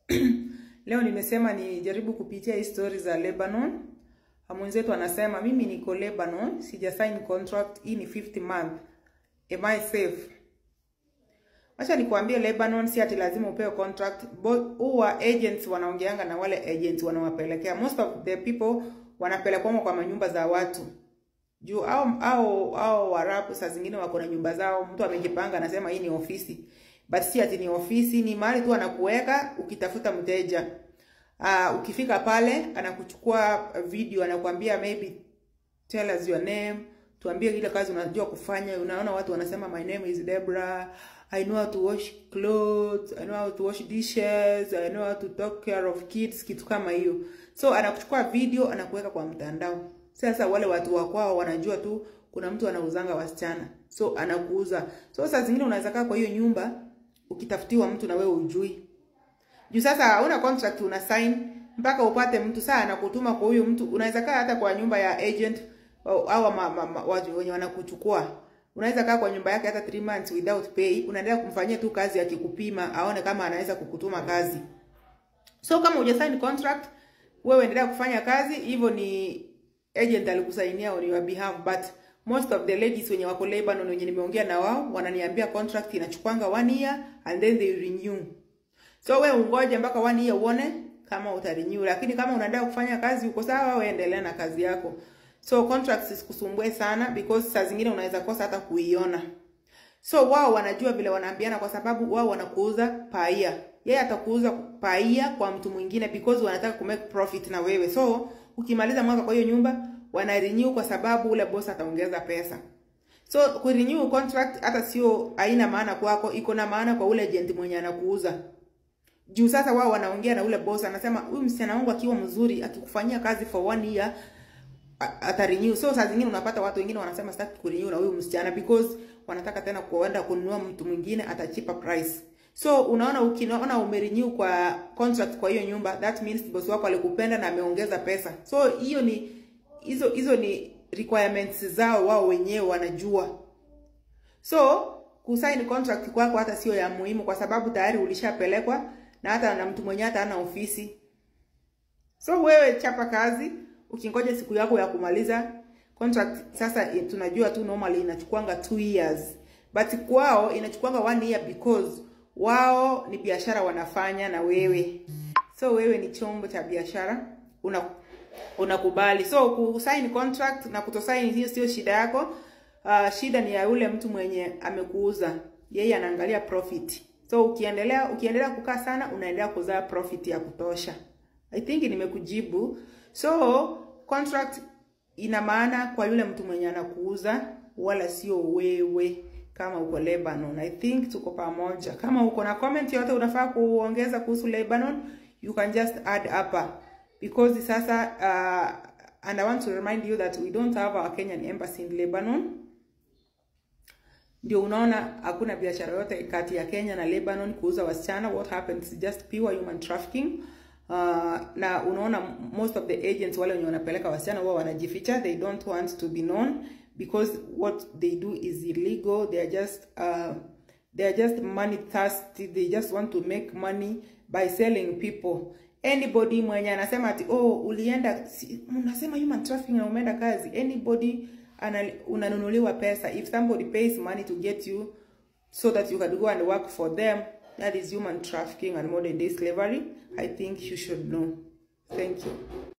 Leo nimesema nijaribu kupitia hii story za Lebanon. Mwenzetu anasema mimi niko Lebanon, sija sign contract, hii ni 50 month. Am I safe? Acha nikwambie Lebanon si ati lazima upewe contract. Huwa agents wanaongeanga na wale agents wanawapelekea. Most of the people wanapelekwa kwa manyumba za watu. Juu au au au Waarabu saa zingine wako na nyumba zao, mtu amejipanga anasema hii ni ofisi. But si ati ni ofisi, ni mahali tu anakuweka ukitafuta mteja. Uh, ukifika pale anakuchukua video, anakuambia maybe tell us your name, tuambie ile kazi unajua kufanya. Unaona watu wanasema my name is Debra, I know how to wash clothes, I know how to wash dishes, I know how to take care of kids, kitu kama hiyo. So anakuchukua video anakuweka kwa mtandao. Sasa wale watu wa kwao wanajua tu kuna mtu anauzanga wasichana, so anakuuza. So saa zingine unaweza kaa kwa hiyo nyumba ukitafutiwa mtu na wewe ujui juu sasa hauna contract una sign mpaka upate mtu saa anakutuma kwa huyu mtu. Unaweza kaa hata kwa nyumba ya agent au watu wenye wanakuchukua, unaweza kaa kwa nyumba yake hata 3 months without pay, unaendelea kumfanyia tu kazi akikupima, aone kama anaweza kukutuma kazi. So kama huja sign contract, wewe endelea kufanya kazi hivyo, ni agent alikusainia on your behalf, but most of the ladies wenye wako Lebanon wenye nimeongea na wao wananiambia contract inachukwanga one year and then they renew. So we ungoje mpaka one year uone kama utarenew, lakini kama unaendelea kufanya kazi uko sawa, wewe endelea na kazi yako. So contracts isikusumbue sana because saa zingine unaweza kosa hata kuiona. So wao wanajua vile wanaambiana, kwa sababu wao wanakuuza paia, yeye atakuuza paia kwa mtu mwingine because wanataka ku make profit na wewe. So ukimaliza mwaka kwa hiyo nyumba wana renew kwa sababu ule boss ataongeza pesa. So ku renew contract hata sio haina maana kwako, iko na maana kwa ule agent mwenye anakuuza. Juu sasa wao wanaongea na ule boss, anasema huyu msichana wangu akiwa mzuri, akikufanyia kazi for one year ata renew. So saa zingine unapata watu wengine wanasema sitaki ku renew na huyu msichana because wanataka tena kuenda kununua mtu mwingine ata cheaper price. So unaona, ukinaona umerenew kwa contract kwa hiyo nyumba, that means boss wako alikupenda na ameongeza pesa. So hiyo ni hizo hizo ni requirements zao wao wenyewe wanajua. So kusign contract kwako hata sio ya muhimu, kwa sababu tayari ulishapelekwa na hata na mtu mwenye hata ana ofisi. So wewe chapa kazi, ukingoja siku yako ya kumaliza contract. Sasa tunajua tu normally inachukuanga 2 years, but kwao inachukuanga 1 year because wao ni biashara wanafanya na wewe. So wewe ni chombo cha biashara una unakubali. So kusign contract na kutosign hiyo sio shida yako. Uh, shida ni ya yule mtu mwenye amekuuza, yeye anaangalia profit. So ukiendelea ukiendelea kukaa sana, unaendelea kuzaa profit ya kutosha. I think nimekujibu. So contract ina maana kwa yule mtu mwenye anakuuza, wala sio wewe kama uko Lebanon. I think tuko pamoja. Kama uko na comment yote unafaa kuongeza kuhusu Lebanon, you can just add hapa because sasa uh, and I want to remind you that we don't have our Kenyan embassy in Lebanon. Ndio unaona hakuna biashara yote kati ya Kenya na Lebanon kuuza wasichana. What happens is just pure human trafficking. Uh, na unaona most of the agents wale wenye wanapeleka wasichana wao wanajificha, they don't want to be known because what they do is illegal. They are just uh, they are just money thirsty. They just want to make money by selling people anybody mwenye anasema ati oh, ulienda si, unasema human trafficking na umeenda kazi. Anybody ana, unanunuliwa pesa. If somebody pays money to get you so that you can go and work for them, that is human trafficking and modern day slavery. I think you should know. Thank you.